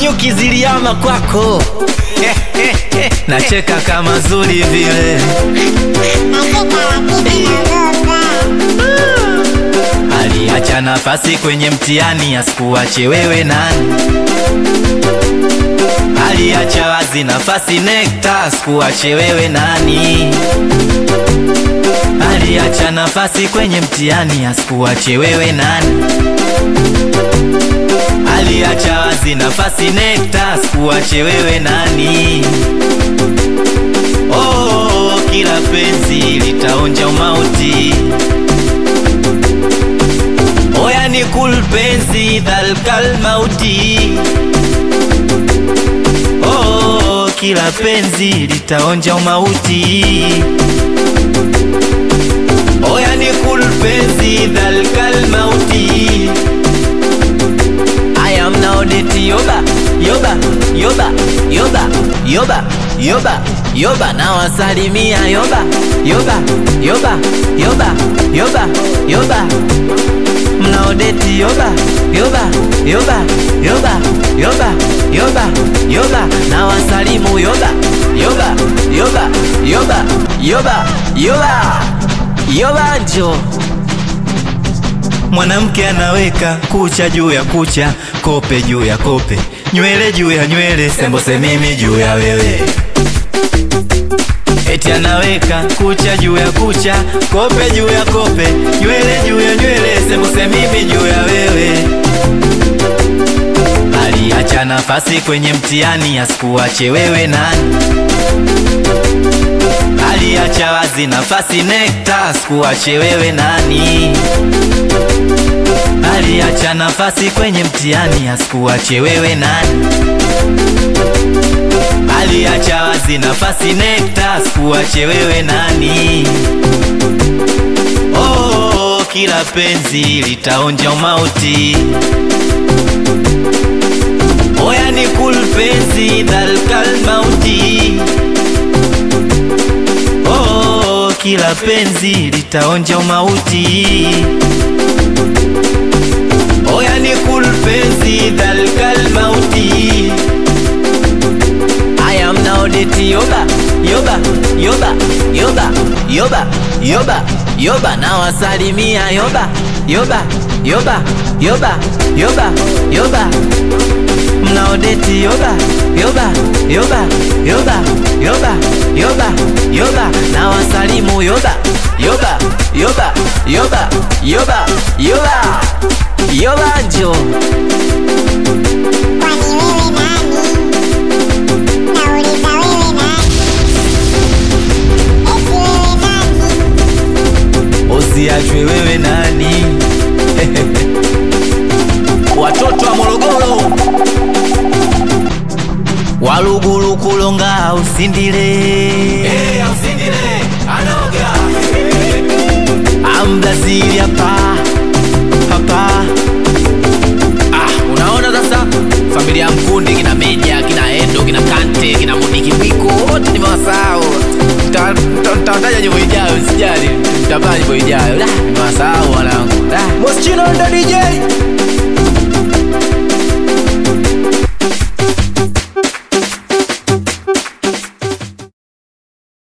nyuki ziliama kwako nacheka kama zuri vile aliacha nafasi kwenye mtihani asikuache wewe nani aliacha wazi nafasi nekta asikuache wewe nani aliacha nafasi kwenye mtihani asikuache wewe nani aliacha wazi nafasi nekta asikuache wewe nani oh, kila penzi litaonja umauti oya ni kul penzi dhalkal mauti oh, kila penzi litaonja umauti oya ni kul penzi dhalkal mauti I am now deti yoba yoba yoba yoba yoba yoba yoba na wasalimia yoba yoba yoba yoba yoba yoba mnaodeti yoba yoba yoba yoba yoba yoba yoba na wasalimu yoba yoba yoba yoba yoba yoba yoba njo mwanamke anaweka kucha juu ya kucha kope juu ya kope nywele juu ya nywele sembose mimi juu ya wewe eti anaweka kucha juu ya kucha kope juu ya kope nywele juu ya nywele sembuse mimi juu ya wewe aliacha nafasi kwenye mtihani asikuache wewe nani aliacha wazi nafasi nekta asikuache wewe nani aliacha nafasi kwenye mtihani asikuache wewe nani aliacha wazi nafasi nekta asikuache wewe nani oh, kila penzi litaonja umauti oya ni kul penzi dhalkal mauti oh, kila penzi litaonja umauti oya ni kul penzi dhalkal mauti I am now deti yoba yoba yoba yoba yoba yoba yoba na wasalimia yoba yoba yoba yoba yoba yoba mnaodeti yoba yoba yoba yoba yoba yoba yoba na wasalimu yoba yoba yoba yoba yoba yoba yoba njo Kwani wewe nani? Nauliza wewe nani? Eti wewe nani? usiachwe wewe nani watoto wa morogoro walugulu kulonga usindile Hey, usindile, anoga. ambrazili